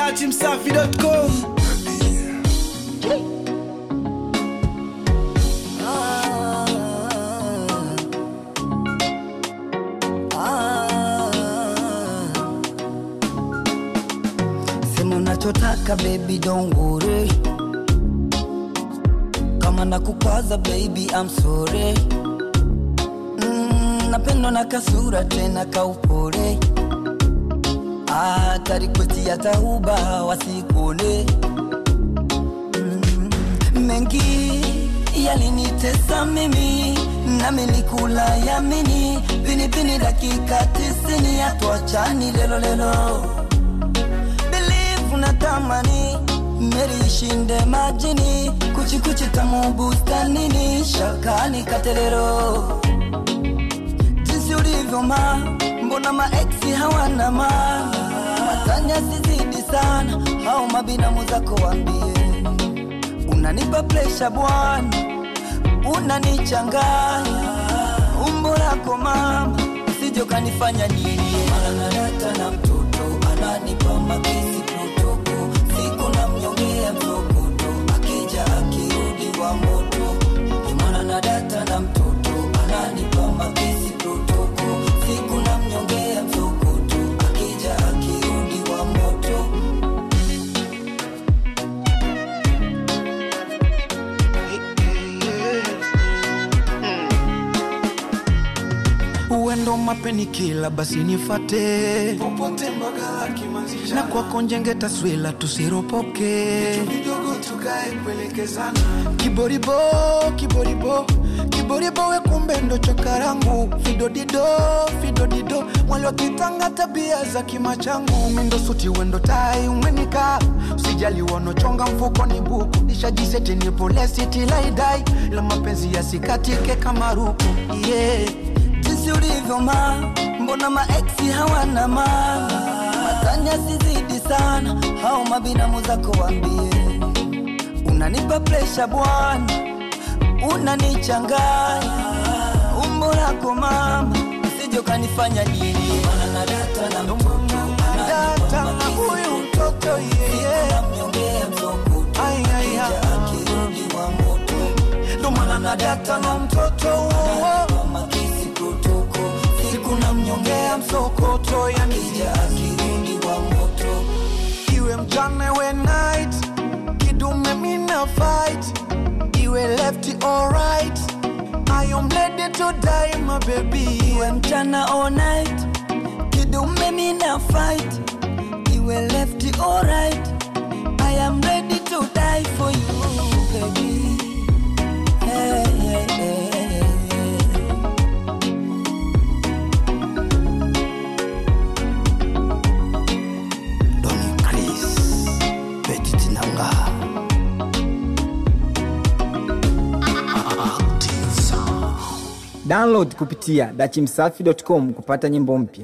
dachimsafi.com Sema unachotaka baby don't worry Kama nakukwaza baby I'm sorry mm, Napendwa na kasura tena kaupole Hata request ya tahuba wasikone mm, Mengi yalinitesa mimi nami nikula yamini Pinipini dakika tisini hatuachani lelo lelo believe unatamani meri ishinde majini kuchikuchi tamu bustanini shakani katelero jinsi ulivyo ma mbona maeksi hawana ma matanya sizidi sana au mabinamu zako wambie unanipa presha bwana unanichanganya umbo lako mama usije ukanifanya nilie mara nalata na mtoto ananipa makisi protoko siku na mnyongea msokoto akija akirudi wa moto imana na data na mtoto ananipa makisi protoko siku na mnyongea msokoto akija akirudi wa moto uendo mapeni kila basi nifate popote mbagala kimanzisha na kwako njenge taswila tusiropoke vidogo tukae kuelekezana kiboribo kiboribo kiboribo we kumbe ndo chokarangu fidodido fidodido mwali wakitanga tabia za kima changu mindo suti wendo tai umenika usijali wanochonga mfuko ni buku nishajiseti nipolesitilaidai la mapenzi yasikatike kama ruku yeah. jinsi ulivyo ma mbona maeksi hawana ma matanya sizidi sana au mabinamu zako wambie unanipa presha bwana unanichanganya umbo lako mama usije ukanifanya nilie Maana na data na mtoto data na huyu mtoto yeye anamnyongea msokoto Ai, ai, ai. akirudi wa moto ndo maana na data na mtoto huo kama kisi protoko siku na mnyongea msokoto yani akija akirudi wa moto iwe mchana we night kidume mina fight iwe left or right I am ready to die my baby iwe mchana all night kidume mina fight iwe left or right I am ready to die for you baby hey, hey, hey, hey. Donny Chris Petit Nanga download kupitia dachimsafi.com kupata nyimbo mpya